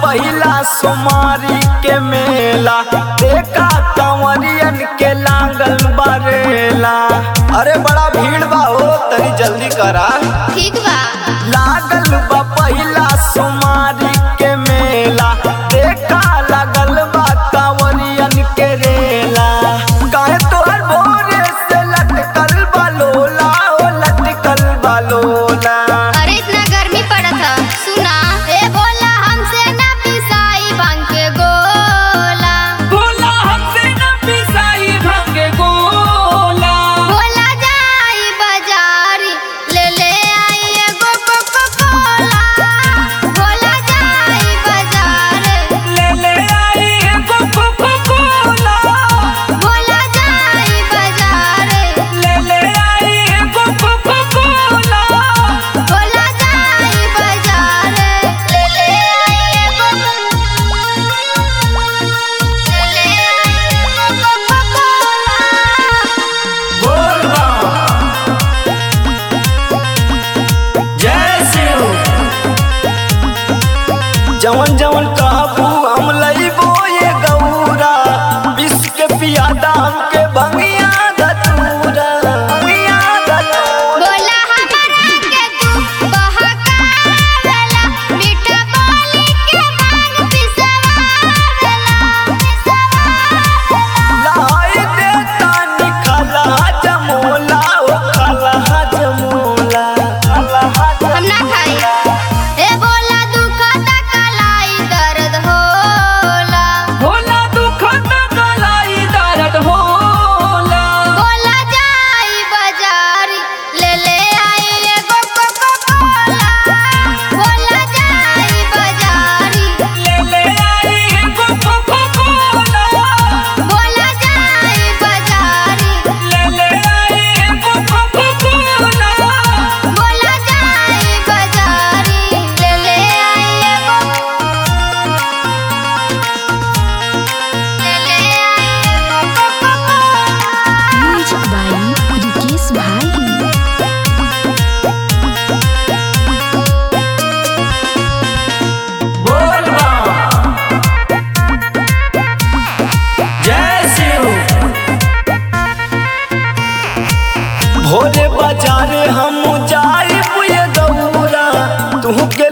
पहिला सोमारी के मेला देखा कंवरियन के लागल बरेला अरे बड़ा भीड़ बा हो तनी जल्दी करा ठीक बा लागल बा पहिला सोमारी के मेला देखा लागल बा कंवरियन के रेला काहे तोहर भोरे से लटकल बा लोला ओ लटकल बा लोला अरे इतना गर्मी पड़त ह सुना ए बोला हमसे ना पिसाई भांग के गोला बोला हमसे न पिसाई भांगे गोला बोला जाई बाजारी ले ले आई एगो कोको कोला बोला जाई बाजार ले ले आई एगो कोको कोला बोला जाई बाजार ले ले आई एगो कोको कोला बोला जाई बाजार ले ले आई एगो ले ले आई एगो कोको कोला जय शिव जवन जवन कहबू हम लइबो ये गौरा विश्व के पियादा हमके भंगिया धतूरा भंगिया धतूरा बोला हमरा के तू बहकावेला मीठा बोली के भांग पिसवावेला लाई देता निखला जमोला ओ खला जमोला खला हम ना खाई ए बोला दुखता कलाई दर्द होला होला दुख न गलाई दर्द होला बोला जाई बाजारी ले ले आई एगो कोको कोला बोला जाई बाजारी ले ले आई एगो कोको कोला बोला जाई बाजारी ले ले आई एगो कोको कोला बोला जाई बाजारी ले ले आई एगो ले ले आई एगो Coca Cola music by Rikesh भाई बोल जय शिव भोरे बाजारे हम जाई ये गौरा तू के